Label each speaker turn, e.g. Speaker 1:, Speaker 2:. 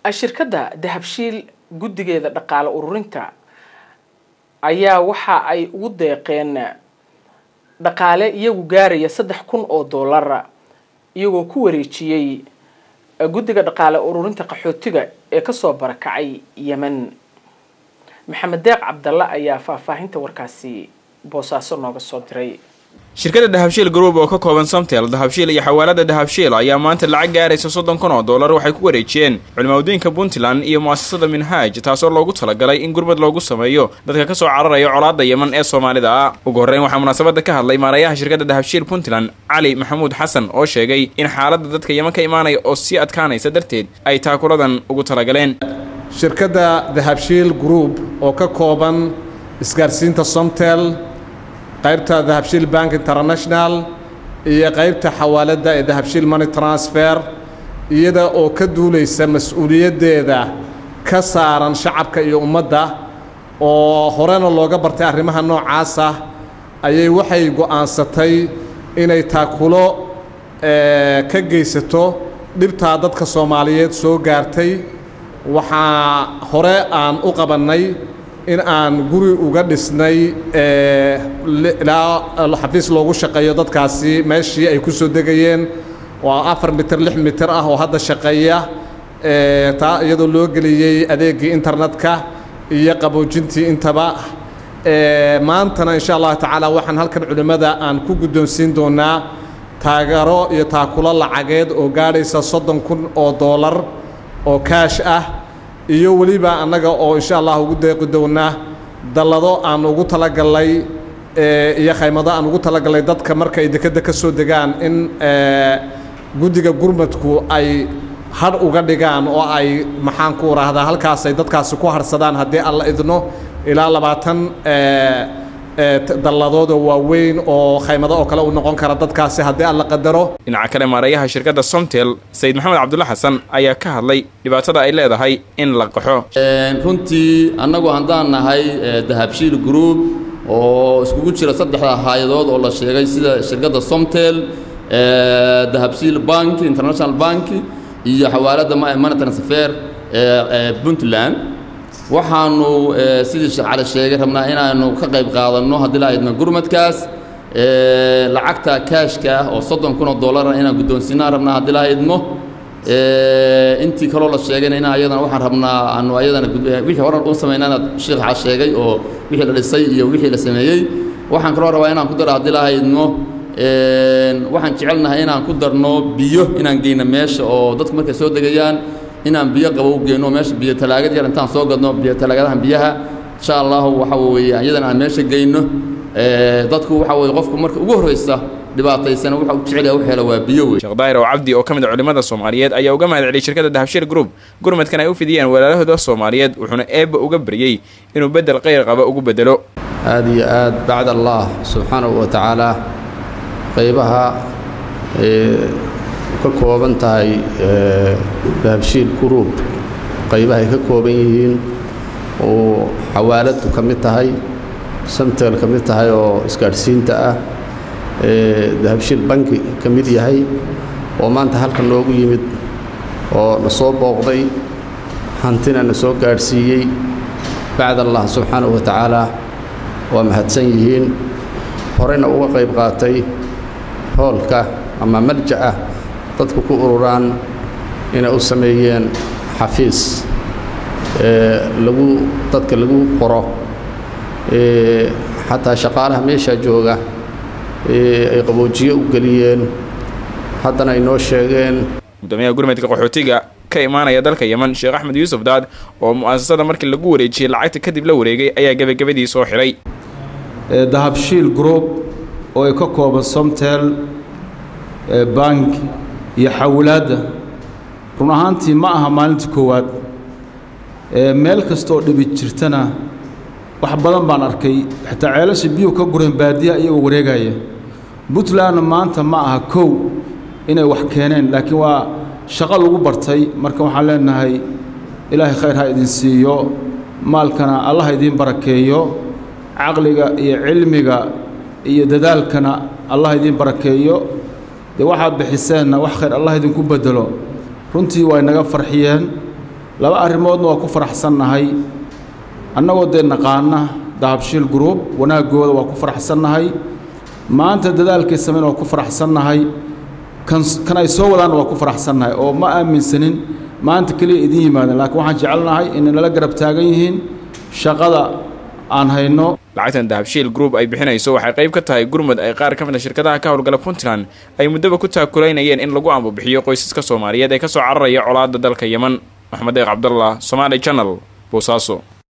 Speaker 1: shirkadda dahabshiil guddigeeda dhaqaale ururinta ayaa waxa ay ugu deeqeen dhaqaale iyagu gaaraya saddex kun oo dollara iyagoo ku wareejiyey guddiga dhaqaale ururinta qaxootiga ee kasoo barakacay yemen maxamed deeq cabdalle ayaa faahfaahinta warkaasi boosaaso nooga soo diray
Speaker 2: shirkadda dahabshiil group oo ka kooban somtel dahabshiil iyo xawaalada dahabshiil ayaa maanta lacag gaaraysa soddon kun oo dollar waxay ku wareejiyeen culimaaddooyinka puntland iyo mu'asasada minhaaj taasoo loogu talagalay in gurmad loogu sameeyo dadka kasoo cararaya colaadda yeman ee soomaalida ah ugu horreyn waxaa munaasabadda ka hadlay maarayaha shirkadda dahabshiil puntland cali maxamuud xasan oo sheegay in xaaladda dadka yeman ka imaanaya oo sii adkaanaysa darteed ay taakuladan ugu talagaleen
Speaker 3: shirkadda dahabshiil group oo ka kooban isgaarsiinta somtel qaybta dahabshiil bank international iyo qaybta xawaaladda ee dahabshiil money transfer iyada oo ka duulaysa mas-uuliyaddeeda ka saaran shacabka iyo ummadda oo horena looga bartay arrimaha noocaasa ayay waxay go'aansatay inay taakulo ka geysato dhibtaa dadka soomaaliyeed soo gaartay waxaa hore aan u qabannay in aan guri uga dhisnay ilaa xafiis loogu shaqeeyo dadkaasi meeshii ay ku soo degayeen waa afar mitir lix mitir ah oo hadda shaqeeya taa iyadoo loo geliyey adeegii internetka iyo qaboojintii intaba maantana insha allahu tacaala waxaan halkan culimmada aan ku guddoonsiin doonaa taageero iyo taakulo lacageed oo gaadhaysa soddon kun oo doolar oo kaash ah iyo weliba annaga oo insha allah ugu deeqi doonaa dallado aan ugu talagalnay iyo khaymado aan ugu talagalnay dadka marka ay dekedda ka soo degaan in guddiga gurmadku ay hadh uga dhigaan oo ay maxaan ku raahdaa halkaasay dadkaasi ku harsadaan haddii alla idno ilaa labaatan dalladoodoo waaweyn oo khaymado oo kale u noqon kara dadkaasi haddii alla qadaro
Speaker 2: dhinaca kale maarayaha shirkadda somtel sayid maxamed cabdulla xasan ayaa ka hadlay dhibaatada ay leedahay in la qaxo
Speaker 4: runtii annagu haddaan nahay dahabshiil group oo iskugu jira saddexda hay-adood oo la sheegay sida shirkadda somtel dahabshiil bank international bank iyo xawaaladda money transfer puntland waxaanu sidii sheekh cali sheegay rabnaa inaanu ka qayb qaadanno haddii la idno gurmadkaas lacagta kaashka ah oo soddon kun oo dollara inaan guddoonsiinaan rabnaa haddii la idmo intii kaloo la sheegayna in ayadana waxaan rabnaa aanu ayadana wixii horan u samaynana sheekh cali sheegay oo wixii la dhisay iyo wixii la sameeyey waxaan kaloo rabaa inaan ku daro haddii la idmo waxaan jecelnahay inaan ku darno biyo inaan geyno meesha oo dadku markay soo degayaan inaan biyo qabow geyno meesha biyo talaagad yar intaan soo gadno biyo talaagadahan biyaha insha allahu waxa weeye iyadana aan meesha geyno dadku waxa weeye qofku marka ugu horreysa dhibaataysan waxa uu jecel yahay wax hela waa biyo wey
Speaker 2: sheekh daahir oo cabdi oo ka mid a culimmada soomaaliyeed ayaa uga mahad celiyay shirkadda dahabshiil group gurmadkan ay u fidiyeen walaalahooda soomaaliyeed wuxuuna eebba uga baryey inuu beddel khayr qaba ugu beddelo
Speaker 5: aad iyo aad bacd allah subxaanahu wa tacaala qaybaha ka kooban tahay dahabshiil group qaybahay ka kooban yihiin oo xawaaladdu ka mid tahay samtel ka mid tahay oo isgaadhsiinta ah dahabshiil banki ka mid yahay oo maanta halkan noogu yimid oo na soo booqday hantina na soo gaadhsiiyey bacd allah subxaanahu wa tacaala waa mahadsan yihiin horeyna uga qayb qaatay hoolka ama malja ah dadku ku ururaan inay u sameeyeen xafiis lagu dadka lagu qoro xataa shaqaalaha meeshaa jooga ay qaboojiye u geliyeen haddana ay noo sheegeen
Speaker 2: gudoomiyaha gurmadka qaxootiga ka imaanaya dalka yeman sheekh axmed yuusuf daad oo mu'asasada markii lagu wareejiyey lacagta kadib la wareegay ayaa gebagabadii soo xidhay
Speaker 6: dahabshiil group oo ay ka kooban somtel bank iyo xawlaadda run ahaantii ma aha maalinta koowaad meel kasta oo dhibi jirtana wax badan baan arkay xitaa ceelasha biyuhu ka gureen baadiyaha iyagoo wareegaya puntlandna maanta ma aha kow inay wax keeneen laakiin waa shaqo lagu bartay marka waxaan leenahay ilaahay khayr ha idin siiyo maalkana allah idiin barakeeyo caqliga iyo cilmiga iyo dadaalkana allah idiin barakeeyo dee waxaad bixiseenna wax khayr allah idinku bedelo runtii way naga farxiyeen laba arrimoodna waa ku faraxsannahay annagoo dee naqaana dahabshiil group wanaaggooda waa ku faraxsannahay maanta dadaalkay samayn waa ku faraxsannahay kan kan ay soo wadaanna waa ku faraxsannahay oo ma aaminsanin maanta keliya idiin yimaadeen laakiin waxaan jecelnahay inay nala garab taagan yihiin shaqada aan hayno
Speaker 2: lacagtan dahabshiil group ay bixinayso waxay qayb ka tahay gurmud ay qaar ka mid a shirkadaha ka howlgala puntland ay muddaba ku taakulaynayeen in lagu ambabixiyo qoysaska soomaaliyeed ee ka soo cararaya colaadda dalka yeman maxmed eeq cabdallah somaali channel boosaaso